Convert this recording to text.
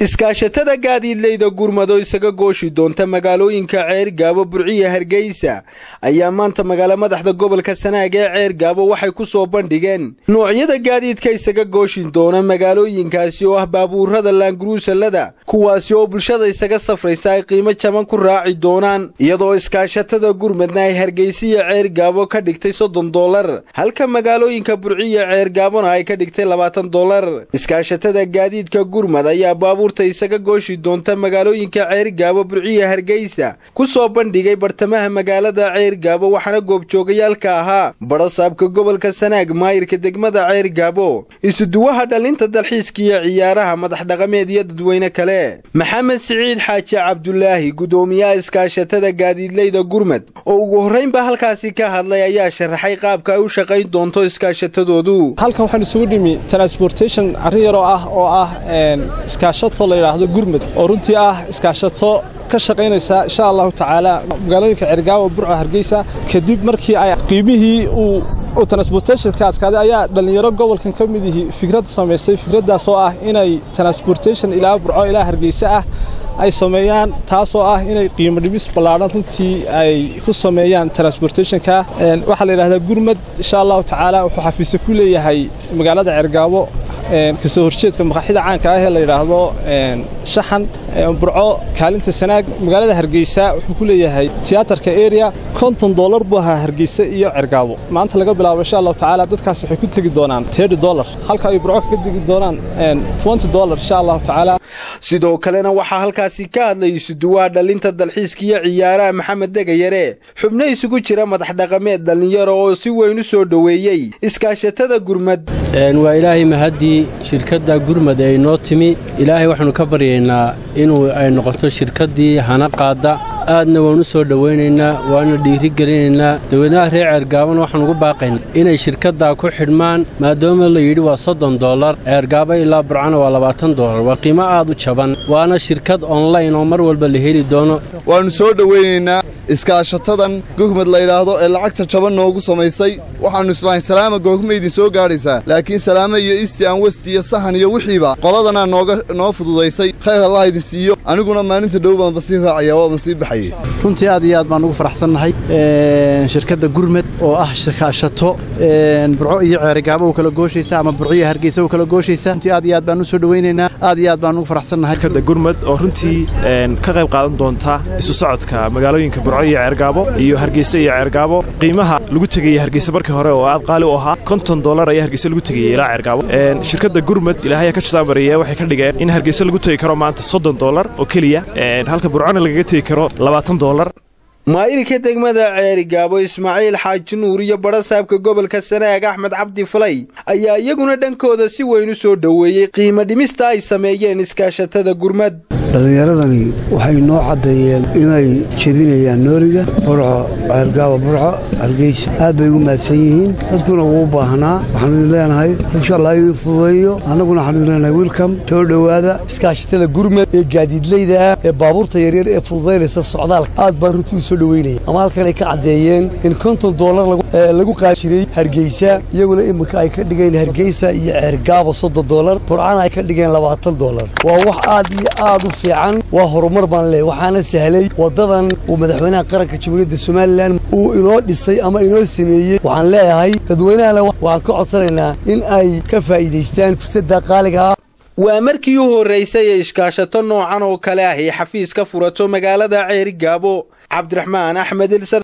iskaashatada gaadiidleyda gurmado isaga gooshi doonta magaalooyinka ceer gaabo burciya hargeysa ayaa maanta magaalo madaxda gobolka sanaag ee ceer gaabo waxay ku soo bandhigeen noocyada gaadiidka isaga gooshi doona magaalooyinkaasi oo ah baabuurada laanguruusalada kuwaasi oo bulshada isaga safraysa ay qiimo jaban ku raaci doonaan iyadoo iskaashatada gurmadna ay hargeysa iyo ceer gaabo ka dhigtay soddon dolar halka magaalooyinka burciya ceer gaabona ay ka dhigtay labaatan dolar iskaashatada gaadiidka gurmad ayaa baabuurta isaga gooshi doonta magaalooyinka ceer gaabo burciya hargeysa ku soo bandhigay bartamaha magaalada ceer gaabo waxaana goobjoogayaalka ahaa badhasaabka gobolka sanaag maayirka degmada ceer gaabo isuduwaha dhalinta dalxiiska iyo ciyaaraha madax dhaqameed iyo dadweyne kale maxamed siciid xaaji cabdulaahi gudoomiyaha iskaashatada gaadiidleyda gurmad oo ugu horraynba halkaasi ka hadlay ayaa sharaxay qaabka ay u shaqayn doonto iskaashatadoodu halkan waxaan isugu dhimi transportation arrin yaroo ah oo ah iskaashato la yidhaahdo gurmud oo runtii ah iskaashato ka shaqaynaysa insha allahu tacaala magaalooyinka cergaawo burco hargeysa kadib markii ay qiimihii uu transportationka adkaaday ayaa dhallinyaro gobolkan ka mid ihi fikrad samaysay fikraddaas oo ah inay transportation ilaa burco ilaa hargeysa ah ay sameeyaan taasoo ah inay qiimo dhimis ballaadhan runtii ay ku sameeyaan transportationka waxaa la yidhahdaa gurmad insha allahu tacaala wuxuu xafiise ku leeyahay magaalada cergaabo kasoo horjeedka maqaaxida caanka ah ee la yidhaahdo shaxan burco kaalinta sanaag magaalada hargeysa wuxuu ku leeyahay tiyaatarka area konton dollar buu ahaa hargeysa iyo cergaabo maanta laga bilaabo insha allahu tacaala dadkaas waxay ku tegi doonaan tedi dollar halka ay burco kaga tegi doonaan twenty dollar insha allahu tacaala sidoo kalena waxaa halkaasi ka hadlay isuduwaha dhalinta dalxiiska iyo ciyaaraha maxamed degayare xubno isugu jira madax dhaqameed dhallinyaro oo si weyn u soo dhoweeyey iskaashatada gurmad waa ilaahay mahaddii shirkadda gurmad ay noo timi ilaahay waxaannu ka baryaynaa inuu ay noqoto shirkaddii hana qaadda aadna waan u soo dhowaynaynaa waana dhiirigelinaynaa dawladnaha reer ceergaabana waxaan ugu baaqaynaa inay shirkaddaa ku xidhmaan maadaama la yidhi waa soddon dollar ceergaaba ilaa burcana waa labaatan dollar waa qiimo aad u jaban waana shirkad onlayn oo mar walba la heli doono waannu soo dhowaynaynaa iskaashatadan gurmad layidhaahdo ee lacagta jaban noogu samaysay waxaannu islahayn salaama googma idin soo gaadhaysaa laakiin salaame iyo isti aan westi iyo sahan iyo wixiiba qoladanaa nooga noo fududaysay khayr allah idin siiyo aniguna maalinta dhow baanba sii raacaya waaba sii baxayey runtii aad iyo aad baan ugu faraxsannahay shirkadda gurmed oo ah shakaashato burco iyo ceerigaabo u kala gooshaysa ama burciyo hargeysa u kala gooshaysa runtii aad iyo aad baan u soo dhowaynaynaa aad iyo aad baan ugu faraxsannahay shirkadda gurmed oo runtii ka qayb qaadan doonta isu socodka magaalooyinka burco iyo ceergaabo iyo hargeysa iyo ceergaabo qiimaha lagu tegaya hargeysa markii hore oo aad qaali u ahaa konton dollar ayaa hargeysa lagu tegayay ilaa ceergaabo shirkadda gurmed ilaahaya ka jasaamariya waxay ka dhigeen in hargeysa lagu tegi karo maanta soddon dollar oo keliya halka burcona lagaga tegi karo labaatan dollar maayirka degmada ceeri gaabo ismaaciil xaaji nuur iyo badhasaabka gobolka sanaag axmed cabdi falay ayaa iyaguna dhankooda si weyn u soo dhoweeyey qiimo dhimista ay sameeyeen iskaashatada gurmad dhallinyaradani waxay noo caddeeyeen inay jebinayaan nooliga burco ceergaaba burco hargeysa aad bay ugu mahadsan yihiin dadkuna wuu baahnaa waxaan idin leenahay insha allah idin fududeeyo annaguna waxaan idin leenahay wilcom soo dhowaada iskaashatada gurmad ee gaadiidleyda ah ee baabuurta yaryar ee fududaynaysa socdaalka aad baan runtii u soo dhoweynaya ama halkan ay ka caddeeyeen in konton dollar lagu qaadi jiray hargeysa iyaguna iminka ay ka dhigeen hargeysa iyo ceergaaba soddon dollar burcana ay ka dhigeen labaatan dollar waa wax aad iyo aad u fiican waa horumar baan leeyahy waxaana sahlay waddadan uu madaxweynaha qaranka jamhuuriyadda somalilan uu inoo dhisay ama inoo sameeyey waxaan leeyahay dadweynahana waxaan ka codsanaynaa in ay ka faa'iidaystaan fursadda qaaliga ah waa markii u horraysay ee iskaashato noocan oo kale ah ay xafiis ka furato magaalada ceeri gaabo cabdiraxmaan axmed ilsar